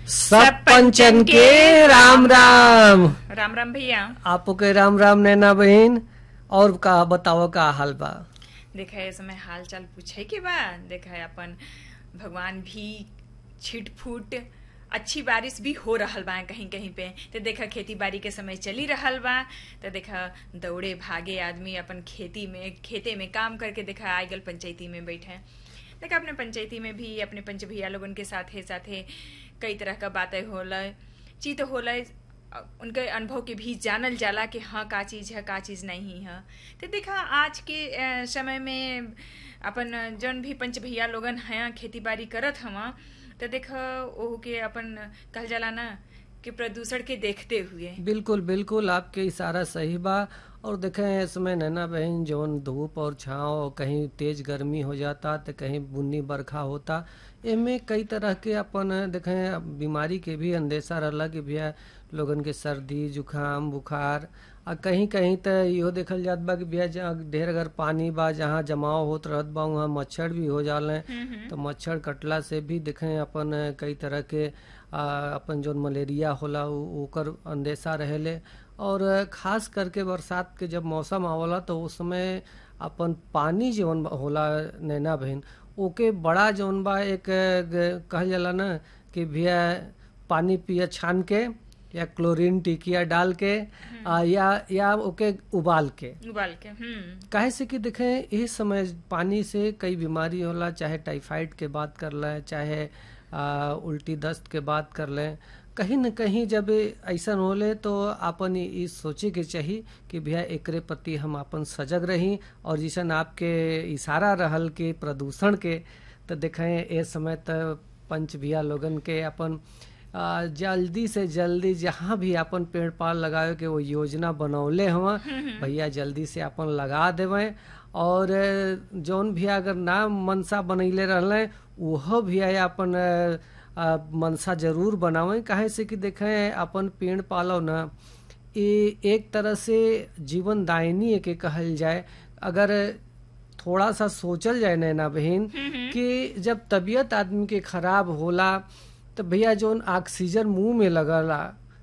सब पंचन के राम राम राम राम भैया आपो के राम राम नैना बहन और का बताओ का हाल बा देखा है समय हाल चाल पूछे के बा देखा है अपन भगवान भी छिट फूट अच्छी बारिश भी हो रहल बा कहीं कहीं पे तो देखा खेती बाड़ी के समय चली रहल बा तो देखा दौड़े भागे आदमी अपन खेती में खेते में काम करके देखा आए गल पंचायती में बैठे देखा अपने पंचायती में भी अपने पंच भैया लोगन के साथे साथे कई तरह का बातें होला चीत होला उनके अनुभव के भी जानल जाला कि हाँ का चीज़ है का चीज़ नहीं है तो देखा आज के अ, समय में अपन जौन भी पंच भैया लोगन हैं खेती बाड़ी करत हवा तो देखा ओहू के अपन कहल जाला ना कि प्रदूषण के देखते हुए बिल्कुल बिल्कुल आपके इशारा सही बा और देखें इसमें नैना बहन जौन धूप और छाँव कहीं तेज गर्मी हो जाता तो कहीं बुन्नी बरखा होता एमे कई तरह के अपन देखें बीमारी के भी अंदेशा रहला कि भैया लोगन के सर्दी जुकाम बुखार आ कहीं कहीं तो इहो देखल जात बा कि भैया जहाँ ढेर अगर पानी बा जहाँ जमाव होत रहत बा वहाँ मच्छर भी हो जाले तो मच्छर कटला से भी देखें अपन कई तरह के आ, अपन जौन मलेरिया होला उ- ओकर अंदेशा रहेले और खास करके बरसात के जब मौसम आवला तो उस समय अपन पानी जौन होला नैना बहन ओके बड़ा जौन बा एक ग- कहल जाला ना कि भैया पानी पिया छान के या क्लोरीन टिकिया डाल के आ, या या ओके उबाल के उबाल के हम्म काहे से कि देखें इस समय पानी से कई बीमारी होला चाहे टाइफाइड के बात कर लें चाहे आ, उल्टी दस्त के बात कर लें कहीं न कहीं जब ऐसा होले तो अपन इ इ सोचे के चाहिए कि भैया एकरे प्रति हम अपन सजग रही और जैसन आपके इशारा रहल कि प्रदूषण के तो देखें ए समय तो पंच भैया लोगन के अपन आ, जल्दी से जल्दी जहाँ भी अपन पेड़ पाल लगावे के वो योजना बनौले हवा भैया जल्दी से अपन लगा देवे और जौन भी अगर ना मनसा बनैले रहले वह भी अपन आ, मनसा जरूर बनावे काहे से कि देखें अपन पेड़ पालो ना ये एक तरह से जीवन दायनी के कहल जाए अगर थोड़ा सा सोचल जाए नैना बहन कि जब तबीयत आदमी के खराब होला तो भैया जौन ऑक्सीजन मुंह में लगला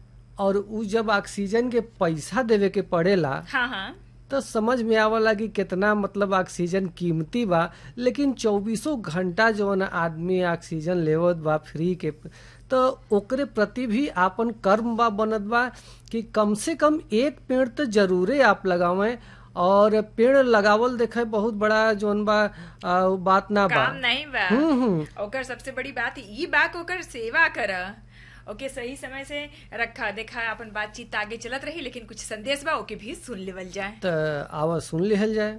और उ जब ऑक्सीजन के पैसा देवे के पड़ेला हाँ हाँ तो समझ में आवला कि कितना मतलब ऑक्सीजन कीमती बा लेकिन चौबीसों घंटा जौन आदमी ऑक्सीजन लेवत बा फ्री के तो ओकरे प्रति भी आपन कर्म बा बनत बा कि कम से कम एक पेड़ तो जरूरे आप लगावें और पेड़ लगावल देखे बहुत बड़ा जौन बा आ, उ बात ना बा काम नहीं बा हम्म हम्म ओकर सबसे बड़ी बात ई बा कि ओकर सेवा कर ओके सही समय से रखा देखा अपन बातचीत आगे चलत रही लेकिन कुछ संदेश बा ओके भी सुन लेवल जाए तो आवा सुन लिहल जाए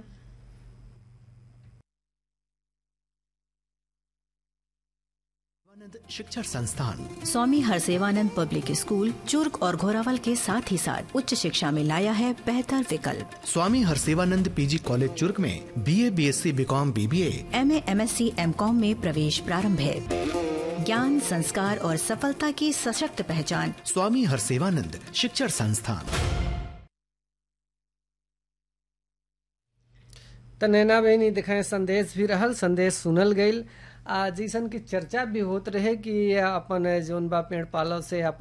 शिवानंद शिक्षण संस्थान स्वामी हरसेवानंद पब्लिक स्कूल चुर्क और घोरावल के साथ ही साथ उच्च शिक्षा में लाया है बेहतर विकल्प स्वामी हरसेवानंद पीजी कॉलेज चुर्क में BA BSc BCom BBA M A M S C MCom में प्रवेश प्रारंभ है ज्ञान संस्कार और सफलता की सशक्त पहचान स्वामी हरसेवानंद शिक्षण संस्थान तो नैना बहनी दिखाए संदेश भी रहल संदेश सुनल गईल आ जैसन की चर्चा भी होत रहे कि अपन जौन बा पेड़ पालो से अपन